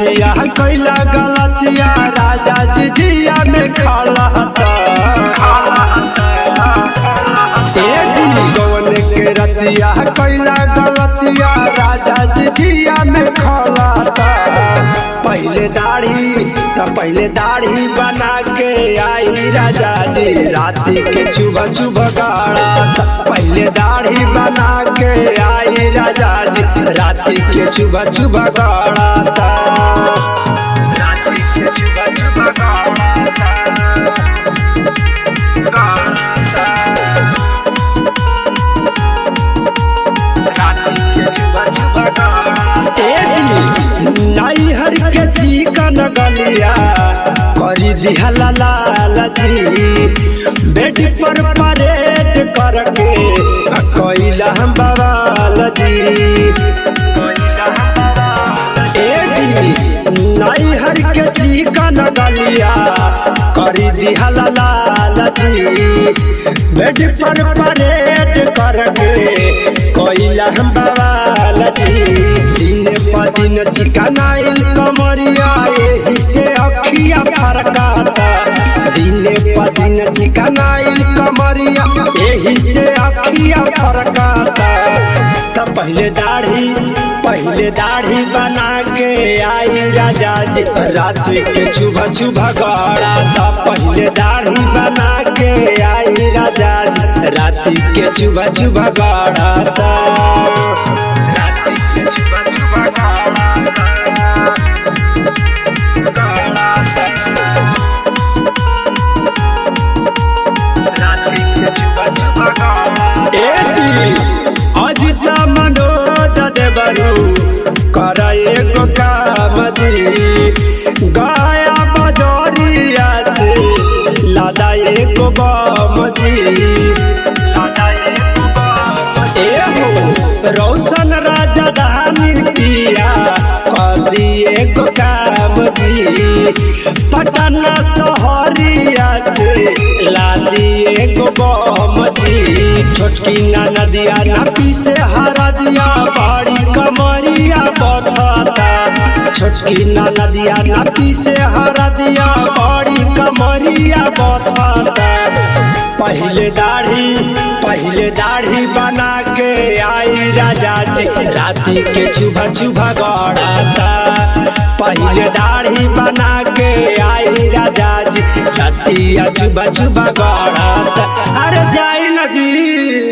रतिया कैला गलतिया राजा जी जिया में खड़ता ए जी गवन के रतिया कैला गलतिया राजा जी जिया में खड़ता पहले दाढ़ी त पहले दाढ़ी बना के आई राजा जी राती के चुभ चुभ गाड़ा पहले दाढ़ी बना के आई राजा जी राती के चुभ चुभ गाड़ा राती के चुभ चुभ गाड़ा नैहर के चिकन गलिया करी दिहला लाल जी बेड पर परेड करके कैला हम बवाल जी ए जी नैहर के चिकन गलिया करी दिहला लाल जी बेड पर परेड करके कैला हम बवाल जी दिन पर दिन चिकनाइल कमरिया एही से अखिया फरकाता दिन पर दिन चिकनाइल कमरिया एही से अखिया फरकाता त पहले दाढ़ी पहले दाढ़ी बना के आई राजा जी रात के चुभ चुभ गड़ा त पहले दाढ़ी बना के आई राजा जी रात के चुभ चुभ गड़ा रात के चुभ चुभ अजिता मनोज देवरू कर एगो काम जी गया बजरिया से लादा एगो बम जी एहो रौशन राजधानी पिया कर दिए एगो काम जी पटना शहरिया से ला दिए एगो बम जी छोटकी ना नदिया ना पीसे हरा दिया बड़ी कमरिया बथता छोटकी ना नदिया ना पीसे हरा दिया बड़ी कमरिया बथता पहले दाढ़ी पहले दाढ़ी बना के आई राजा जी राती के चुभा चुभा गड़ाता पहले दाढ़ी बना के आई राजा जी राती चुभा चुभा गड़ाता अरे जाई ना जी